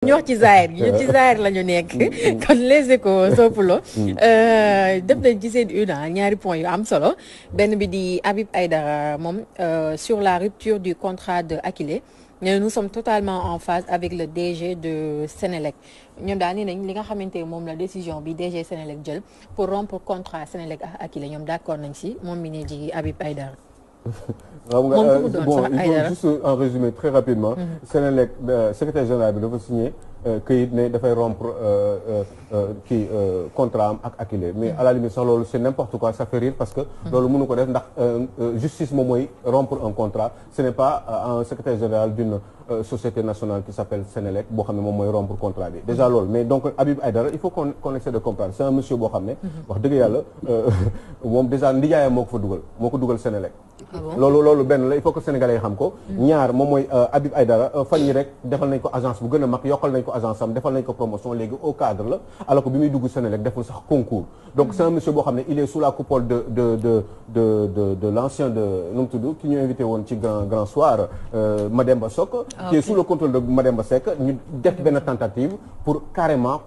ñu wax ci Zahir gi ñu ci Zahir la ñu nekk kon les échos soppulo def nañ ci seen une ñaari points yu am solo benn bi di Habib Aïdara moom sur la rupture du contrat de Akilee mais nous sommes totalement en phase avec le DG de Sénélec ñoom daal ni nañ li nga xamante ne moom la décision bi DG Sénélec jël pour rompre contrat Sénélec ak Akilee ñoom d'accord nañ si moom mi ne di Habib Aïdara xam nga moom ku mu doon bon sax il Aïdara. faut juste en résumé très rapidement. Sénélec secrétaire général bi dafa signé këyit ne dafay rompre kii contrat am ak Akilee mais à la limite sax loolu c'est n'importe quoi ça fait rire parce que. loolu mënu ko def ndax justice moom mooy rompre un contrat ce n'est pas un secrétaire général d'une société nationale qui s'appelle Sénélec boo xam ne moom mooy rompre contrat bi déjà loolu mais donc Habib Aïdara il faut qu'on qu'on essaie de comprendre c'est un monsieur boo xam ne. wax dëgg yàlla moom déjà ndijaayam moo ko fa dugal moo ko dugal Sénélec. loolu loolu benn la il faut que sénégalais yi xam ko ñaar moom mooy Habib Aïdara fan yi rek defal nañ ko agence bu gën a mag yokkal nañ ko agence am defal nañ ko promotion léegi au cadre la alors que bi muy dugg Sénélec deful sax concours donc c'est un monsieur boo xam ne il est sous la coupole de de de de de de l'ancien de nu mu tudd ki ñu invité woon ci grand grand soir Mademba Sok qui est sous le contrôle de Mademba Seck ñu def benn tentative pour carrément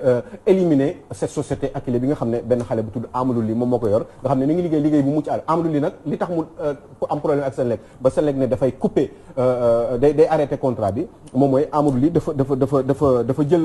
éliminer cette société Akilee bi nga xam ne benn xale bu tudd Amadou Ly moom moo ko yor nga xam ne mi ngi liggéey liggéey bu mucc àll Amadou Ly nag li tax mu am problème ak Senelec ba Senelec ne dafay couper day day arrêter contrat bi moom mooy Amadou Ly dafa dafa dafa dafa dafa jël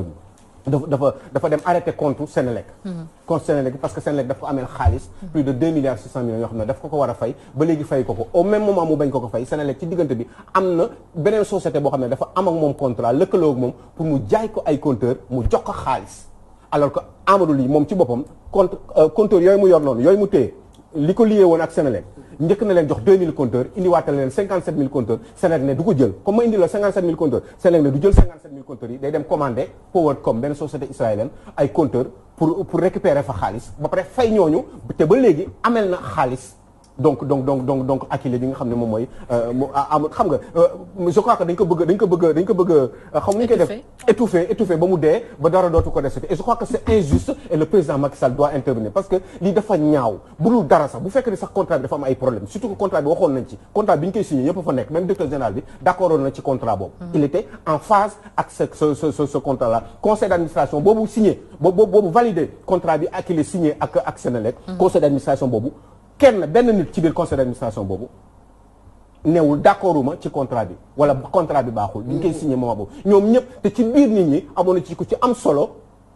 dafa dafa dafa dem arrêter compte Senelec compte Senelec parce que Senelec daf ko ameel xaalis plus de 2 milliards 600 millions yoo xam ne daf ko ko war a fay ba léegi fay ko ko au même moment mu bañ ko ko fay Senelec ci diggante bi am na beneen société boo xam ne dafa am ak moom contrat lëkkaloo ak moom pour mu jaay ko ay compteur mu jox ko xaalis alors que Amadou Ly moom ci boppam compte compteur yooyu mu yor noonu yooyu mu téye li ko lié woon ak Senelec njëkk na leen jox 2000 compteurs indiwaatal leen 57000 compteurs Senelec ne du ko jël comme ma indi la 57000 compteurs Senelec ne du jël 57000 compteurs yi day dem commander Powercom benn société israélienne ay compteurs pour pour récupérer fa xaalis ba pare fay ñooñu te ba léegi amel na xaalis donc donc donc donc donc Akilee bi nga xam ne moom mooy mu am xam nga je crois que dañ ko bëgg dañ ko bëgg dañ ko bëgg xam nu ñu koy def étouffé étouffé ba mu dee ba dara dootu ko desati et je crois que c'est injuste et le président Macky Sall doit intervenir parce que lii dafa ñaaw bu dul dara sax bu fekkee ne sax contrat bi dafa am ay problème surtout que contrat bi waxoon nañ ci contrat bi ñu koy signé ñëpp fa nekk même directeur général bi d'accord na ci contrat boobu il était en phase ak ce ce ce ce contrat là conseil d'administration boobu signé boobu boobu validé contrat bi Akilee signé ak ak Senelec conseil d'administration boobu kenn benn nit ci biir conseil d'administration boobu newul d'accorduma ci contrat bi wala contrat bi baaxul bi ñu koy signé moment boobu ñoom ñëpp te ci biir nit ñi amoon na ci ku ci am solo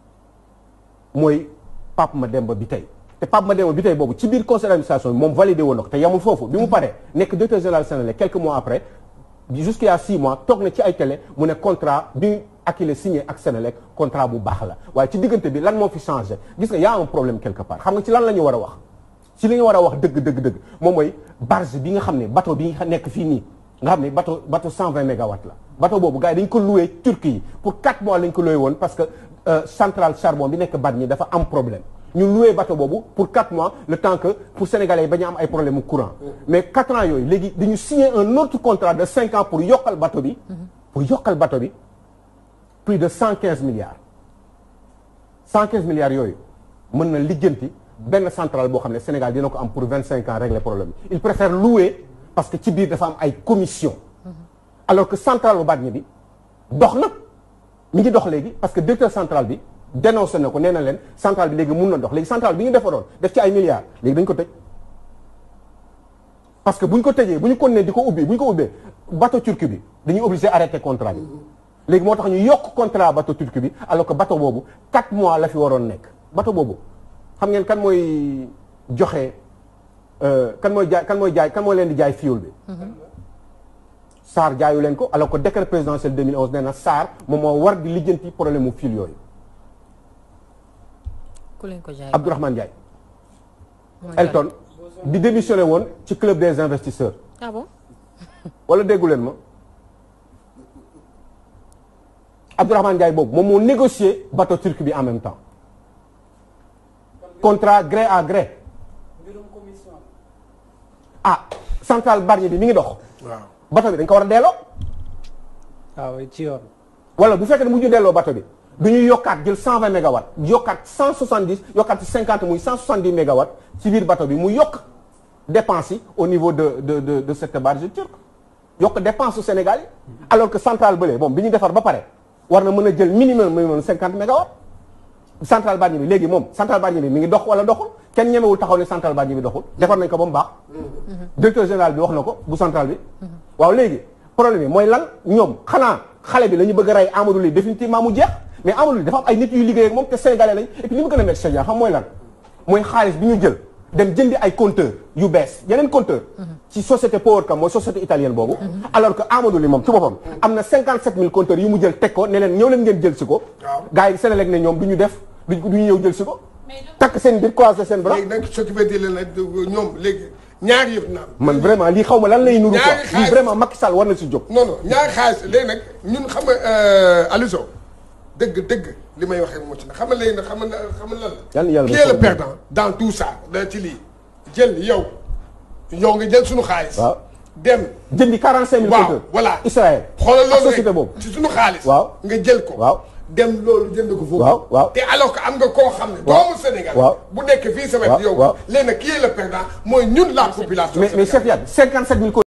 mooy Pape Mademba bi tey te Pape Mademba bi tey boobu ci biir conseil d'administration bi moom validé woon na ko te yamul foofu bi mu paree nekk directeur général Senelec quelques mois après jusqu'il y a six mois toog na ci ay télé mu ne contrat bi Akilee signé ak Senelec contrat bu baax la waaye ci diggante bi lan moo fi changé gis nga y a un problème quelque part xam nga ci lan la ñu war a wax ci li nga war a wax dëgg dëgg dëgg moom mooy barge bi nga xam ne bateau bi nga nekk fii nii nga xam ne bateau bateau 120 mégawatts la bateau boobu gars yi dañ ko loué Turquie yi pour 4 mois lañ ko loué woon parce que centrale charbon bi nekk Bargny dafa am problème ñu loué bateau boobu pour 4 mois le temps que pour sénégalais yi bañ a am ay problème mu courant mais 4 ans yooyu léegi dañu signé un autre contrat de 5 ans pour yokkal bateau bi pour yokkal bateau bi plus de 115 milliards 115 milliards yooyu mën na lijjanti benn centrale boo xam ne Sénégal dina ko am pour vingt cinq ans régler problème bi il préfère louer parce que ci biir dafa am ay commission alors que centrale bu Bargny bi dox na mi ngi dox léegi parce que directeur centrale bi dénoncé na ko nee na leen centrale bi léegi mun na dox léegi centrale bi ñu defaroon def ci ay milliards léegi dañ ko tëj parce que bu ñu ko tëjee bu ñu continuer di ko ubbi bu ñu ko ubbee bateau turc bi dañuy obligé arrêter contrat bi léegi moo tax ñu yokk contrat bateau turc bi alors que bateau boobu 4 mois la fi waroon nekk bateau boobu xam ngeen kan mooy joxe kan mooy jaay kan mooy jaay kan mooy leen di jaay fuel bi. SAR jaayu leen ko alors que décret présidentiel 2011 nee na SAR moom moo war di lijjanti problème mu fuel yooyu. ku leen ko jaay Abdourahmane Ndiaye. Elton di démissionné woon ci club des investisseurs. ah bon. wala déggu leen ma. Abdourahmane Ndiaye boobu moom moo négocié bateau turc bi en même temps. contrat gré à gré ah centrale Bargny bi mi ngi dox. waaw bateau bi dañ ko war a delloo. waaw ci yoon. wala bu fekkee ne mu ñu delloo bateau bi du ñu yokkaat jël 120 mégawatts yokkaat 170 yokkaat ci 50 muy 170 mégawatts ci biir bateau bi mu yokk dépense yi au niveau de de de de cette barge turque yokk dépense su Sénégal yi. alors que centrale bële bon bi ñu defar ba pare war na mën a jël minimum minimum cinquante mégawatts centrale Bargny bi léegi moom centrale Bargny bi mi ngi dox wala doxul kenn ñemewul taxaw ne centrale Bargny bi doxul defar nañ ko ba mu baax directeur général bi wax na ko bu centrale bi waaw léegi problème bi mooy lan ñoom xanaa xale bi la ñu bëgg a rey Amadou Ly définitivement mu jeex mais Amadou Ly dafa am ay nit yu liggéey ak moom te sénégalais lañ et puis li mu gën a métti Cheikh xam mooy lan mooy xaalis bi ñu jël dem jëndi ay compteur yu bees yeneen compteur ci société Powercam mooy société italienne boobu alors que Amadou Ly moom ci boppam am na 57000 compteurs yu mu jël teg ko ne leen ñëw leen ngeen jël si ko gars yi Sénélec ne ñoom du ñu def du ñu ñëw jël si ko takk seen biir croiser seen bras léegi nag s'occupé di leen nag ñoom léegi ñaari yëpp na am man vraiment lii xaw ma lan lay nuru quoi Ñaari xaalis. lii vraiment Macky Sall war na si jóg non non ñaari xaalis léegi nag ñun xam nga Aliou Sow dëgg dëgg li may waxee moo ci na xam nga léegi nag xam nga xam nga lan la Yàlla yàlla qui est le may perdant dans tout ça da ci lii jël yow yow nga jël suñu xaalis waaw dem jëndi 45000 waaw compteurs voilà Israël xoolal ak loolu société rek boobu ci suñu xaalis Waaw. nga jël ko waaw dem loolu jënd ko foofu Waaw, waaw. te alors que am nga koo xam ne Waaw. doomu Sénégal Waaw. bu nekk fii sa wet Waaw, yow waaw. léegi nag qui est le perdant mooy ñun la population mais mais Cheikh sénégalaise. Yade 57000